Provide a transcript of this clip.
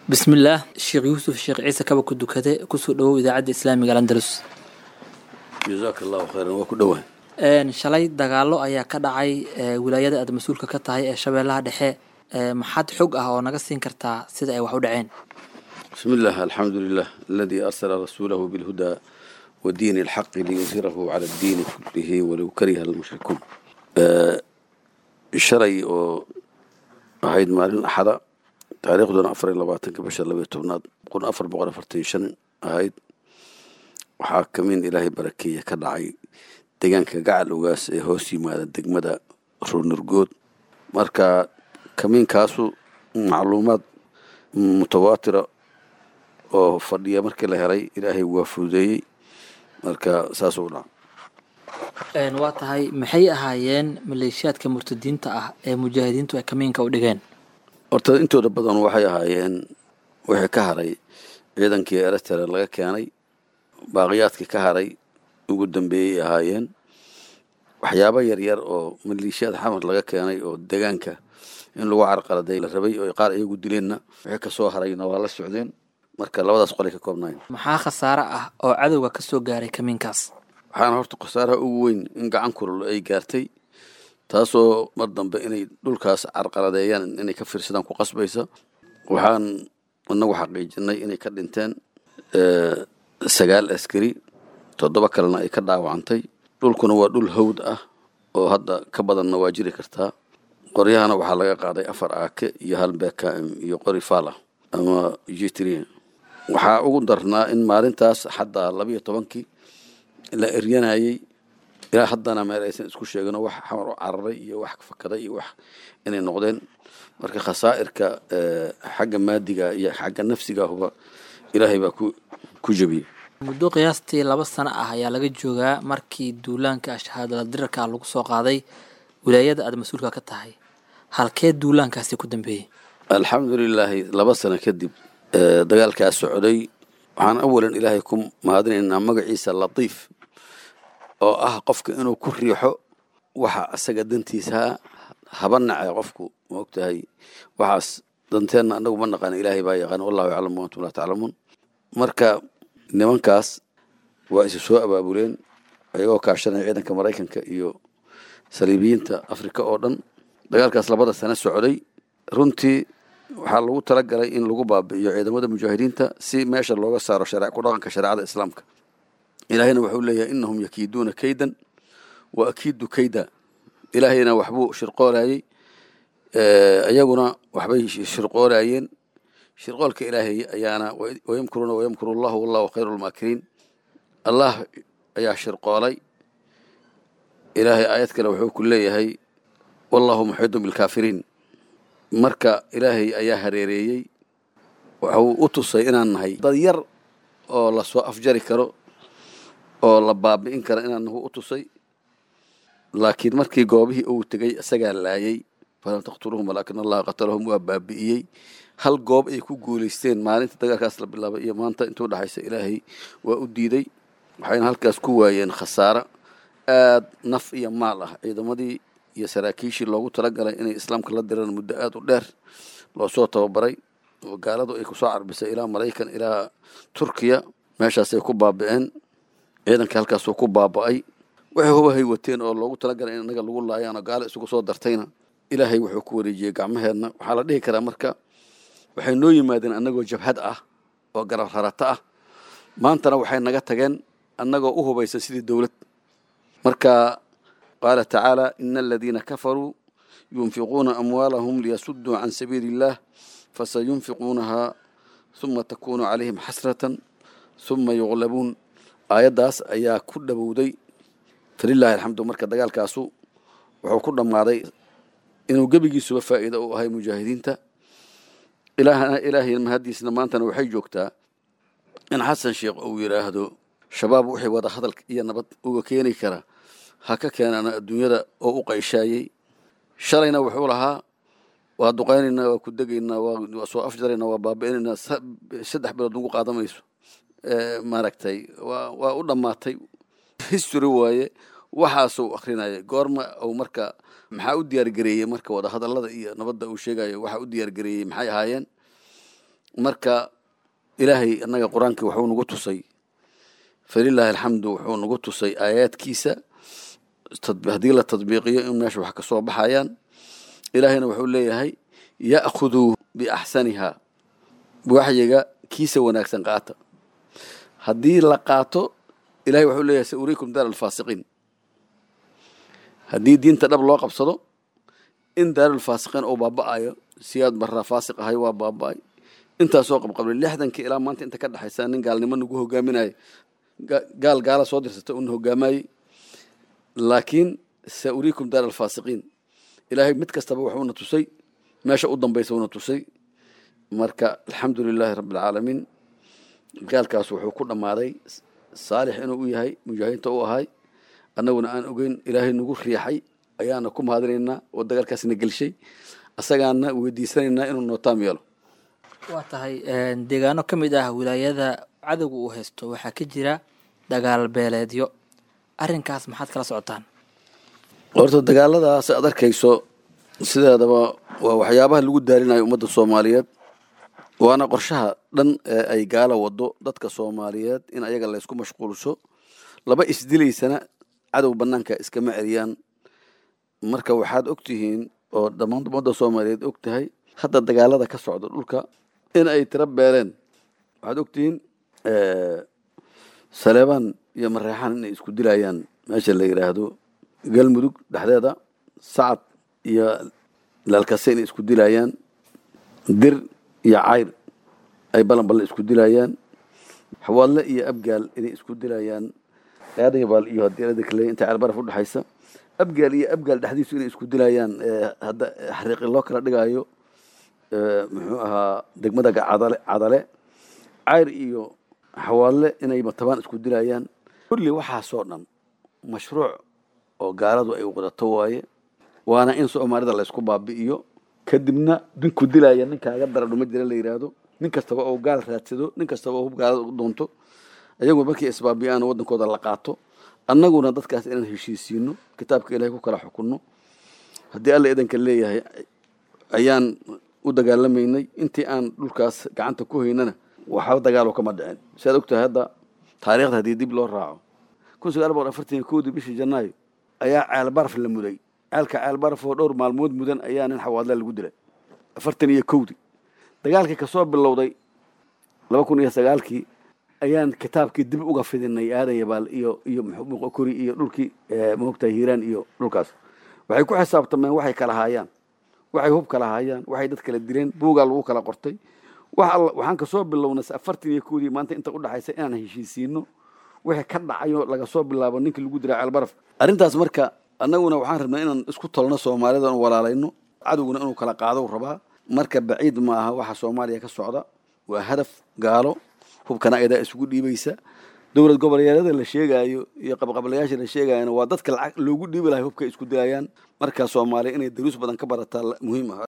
bismillaah sheekh yuusuf sheekh ciise kaba ku dukade kusoo dhawow idaacadda islaamiga alandalus jazaaka allahu khayran waa ku dhowaa shalay dagaalo ayaa ka dhacay wilaayada aad mas-uulka ka tahay ee shabeellaha dhexe maxaad xog ah oo naga siin kartaa sida ay wax u dhaceen bismi illah alxamdu lilah aladii arsala rasuulahu bilhudaa wadiini alxaqi liyudhirahu cala addiini kullihi walow kariha almushrikuun shalay oo ahayd maalin axada taariikhduna afar iyo labaatanka bisha labaiyo tobnaad kun afar boqol afartan shan ahayd waxaa kamiin ilaahay barakeeye ka dhacay deegaanka gacal ogaas ee hoos yimaada degmada ruunurgood marka kamiinkaasu macluumaad mutawaatira oo fadhiya markii la helay ilaahay waa fududeeyey marka saasuu dhaca waa tahay maxay ahaayeen maleeshiyaadka murtadiinta ah ee mujaahidiintu ay kamiinka u dhigeen horta intooda badan waxay ahaayeen wixii ka haray ciidankii eritrea laga keenay baaqiyaadkii ka haray ugu dambeeyey ahaayeen waxyaabo yaryar oo maleeshiyaad xamar laga keenay oo deegaanka in lagu carqaladay la rabay oo qaar iyagu dileenna wixii kasoo harayna waa la socdeen marka labadaas qolay ka koobnayn maxaa khasaare ah oo cadowga ka soo gaaray kamiinkaas waxaana horta khasaaraha ugu weyn in gacan kulul ay gaartay taasoo mar dambe inay dhulkaas carqaladeeyaan inay ka fiirsadaan ku qasbaysa waxaan inagu xaqiijinay inay ka dhinteen sagaal askari toddoba kalena ay ka dhaawacantay dhulkuna waa dhul hawd ah oo hadda ka badanna waa jiri kartaa qoryahana waxaa laga qaaday afar aake iyo hal bkm iyo qori fala ama jitri waxaa ugu darnaa in maalintaas xataa labiyo tobankii la eryanayey ilaa haddana meel aysan isku sheegino wax xamar u cararay iyo wax fakaday iyo wax inay noqdeen marka khasaa'irka xagga maadiga iyo xagga nafsiga huba ilaahay baa ku ku jebiyey muddo qiyaastii laba sano ah ayaa laga joogaa markii duulaanka shahaadala dirarka lagu soo qaaday wilaayada aad mas-uulka ka tahay halkee duulaankaasi ku dambeeyey alxamdu lilaahi laba sano kadib dagaalkaas socday waxaan awalan ilaahay ku mahadinaynaa magaciisa latiif oo ah qofka inuu ku riixo waxa asaga dantiisa haba nace qofku ma ogtahay waxaas danteenna anagu ma naqaana ilaahay baa yaqaan wallahu yaclamu antum laa taclamuun marka nimankaas waa isu soo abaabuleen ayagoo kaashanaya ciidanka maraykanka iyo saliibiyiinta afrika oo dhan dagaalkaas labada sano socday runtii waxaa lagu talagalay in lagu baabi'iyo ciidamada mujaahidiinta si meesha looga saaro ku dhaqanka shareecada islaamka ilaahayna wuxuu leeyahay inahum yakiiduuna kaydan wa akiidu kayda ilaahayna waxbuu shirqoolayey iyaguna waxbay shirqoolayeen shirqoolka ilaahay ayaana wayamkuruuna wayamkuru allahu wallahu khayru lmaakiriin allah ayaa shirqoolay ilaahay aayad kale wuxuu ku leeyahay wallahu muxiidun bilkaafiriin marka ilaahay ayaa hareereeyey wuxuu u tusay inaan nahay dad yar oo lasoo afjari karo oo la baabi'in karo inaan nahu u tusay laakiin markii goobihii uu tegey isagaa laayay falam taqtuluhum walaakin allaha qatalahum waa baabi'iyey hal goob ay ku guulaysteen maalinta dagaalkaas la bilaabay iyo maanta intuu dhexaysa ilaahay waa u diiday waxayna halkaas ku waayeen khasaaro aad naf iyo maal ah ciidamadii iyo saraakiishii loogu talagalay inay islaamka la diraan muddo aad u dheer loo soo tababaray oo gaaladu ay kusoo carbisay ilaa maraykan ilaa turkiya meeshaasay ku baabi'een ciidankii halkaasuu ku baaba'ay waxay hubahay wateen oo loogu talagalay in innaga lagu laayaan oo gaalo isugu soo dartayna ilaahay wuxuu ku wareejiyey gacmaheedna waxaa la dhihi karaa marka waxay noo yimaadeen annagoo jabhad ah oo garab rarata ah maantana waxay naga tageen annagoo u hubaysan sidii dowlad marka qaala tacaala ina aladiina kafaruu yunfiquuna amwaalahum liyasuduu can sabiili illah fasayunfiquunahaa huma takunu calayhim xasratan huma yuqlabuun aayaddaas ayaa ku dhowowday falilaahi alxamdu marka dagaalkaasu wuxuu ku dhammaaday inuu gebigiisuba faa'iida u ahay mujaahidiinta ilaahay mahaddiisna maantana waxay joogtaa in xasan sheekh uu yidhaahdo shabaab wixii wada hadal iyo nabad uga keeni kara ha ka keenana adduunyada oo u qayshaayey shalayna wuxuu lahaa waa duqaynaynaa waa ku degaynaa waa soo afjaraynaa waa baabi'inaynaa saddex bilood nagu qaadamayso maaragtay waa waa u dhammaatay history waaye waxaasuu akrinaya goorma uu marka maxaa u diyaargareeyey marka wadahadallada iyo nabadda uu sheegayo waxa u diyaargareeyey maxay ahaayeen marka ilaahay annaga qur-aankii wuxuu nagu tusay falilaahi alxamdu wuxuu nagu tusay aayaadkiisa haddii la tadbiiqiyo in meesha wax ka soo baxayaan ilaahayna wuxuu leeyahay ya'khuduu biaxsaniha waxyiga kiisa wanaagsan qaata haddii la qaato ilahay wuxuu leeyahay sa uriikum daar alfaasiqiin haddii diinta dhab loo qabsado in daarulfaasiqiin uu baaba'ayo siyaad barraa faasiq ahay waa baaba'ay intaasoo qabqablay lixdankii ilaa maanta inta ka dhexaysa nin gaalnimo nagu hogaaminayo gaal gaala soo dirsata una hogaamayey laakiin sa uriikum daar alfaasiqiin ilaahay mid kastaba wuxuuna tusay meesha u dambaysa una tusay marka alxamdu lilaahi rabbi alcaalamiin gaalkaas wuxuu ku dhammaaday saalix inuu u yahay mujaahidiinta u ahay annaguna aan ogeyn ilaahay nagu riixay ayaana ku mahadinaynaa oo dagaalkaasna gelshay asagaana weydiisanaynaa inuu nootaam yeelo waa tahay deegaano ka mid ah wilaayada cadowga uu haysto waxaa ka jira dagaal beeleedyo arrinkaas maxaad kala socotaan horta dagaaladaas aad arkayso sideedaba waa waxyaabaha lagu daalinayo ummadda soomaaliyeed waana qorshaha dhan ee ay gaala wado dadka soomaaliyeed in ayaga laysku mashquulsho laba isdilaysana cadow banaanka iskama celiyaan marka waxaad og tihiin oo dhammaan ummadda soomaaliyeed og tahay hadda dagaalada ka socda dhulka in ay tiro beeleen waxaad og tihiin saleebaan iyo mareexaan inay isku dilayaan meesha la yidhaahdo galmudug dhexdeeda sacad iyo laalkase inay isku dilayaan dir iyo cayr ay balan balan isku dilayaan xawaadle iyo abgaal inay isku dilayaan aadayabaal iyo hadilada kale inta ceelbaraf udhexaysa abgaal iyo abgaal dhexdiisu inay isku dilayaan hadda xariiqi loo kala dhigayo muxuu ahaa degmada cadale cadale cayr iyo xawaadle inay matabaan isku dilayaan kulli waxaasoo dhan mashruuc oo gaaladu ay wadato waaye waana in soomaalida laysku baabi'iyo kadibna dinku dilaya ninkaaga daradhuma jira la yidhaahdo nin kastaba oo gaal raadsado nin kastaba oo hub gaalada u doonto ayagu markii isbaabi'aan waddankooda la qaato annaguna dadkaas inaan heshiisiino kitaabka ilahay ku kala xukunno haddii alla idanka leeyahay ayaan u dagaalamaynay intii aan dhulkaas gacanta ku haynana waxba dagaalo kama dhicin siaad ogtahay hadda taariikhda haddii dib loo raaco kun sagaal boqol afartan iyo kowdii bishii janaayo ayaa ceelbaraf la muday ceelka ceelbaraf oo dhowr maalmood mudan ayaa nin xawaadla lagu dilay afartan iyo kowdii dagaalkii kasoo bilowday laba kun iyo sagaalkii ayaan kitaabkii dib uga fidinay aadan yabaal iyo iyo kori iyo dhulkii maogtahay hiiraan iyo dhulkaas waxay ku xisaabtameen waxay kala haayaan waxay hub kala haayaan waxay dad kala dileen buugaa lagu kala qortay wax alla waxaan kasoo bilownay afartan iyo kowdii maanta inta udhexaysa inaan heshiisiino wixii ka dhacayo laga soo bilaabo ninkii lagu diraa ceelbaraf arrintaas marka annaguna waxaan rabnaa inaan isku tolno soomaalida n walaalayno cadowguna inuu kala qaado rabaa marka baciid ma aha waxa soomaaliya ka socda waa hadaf gaalo hubkana ayadaa isugu dhiibaysa dowlad goboleedyada la sheegaayo iyo qabqablayaasha la sheegayana waa dadka lacag loogu dhiibi lahay hubka isku dilayaan marka soomaaliya inay daruus badan ka barataa muhiim ah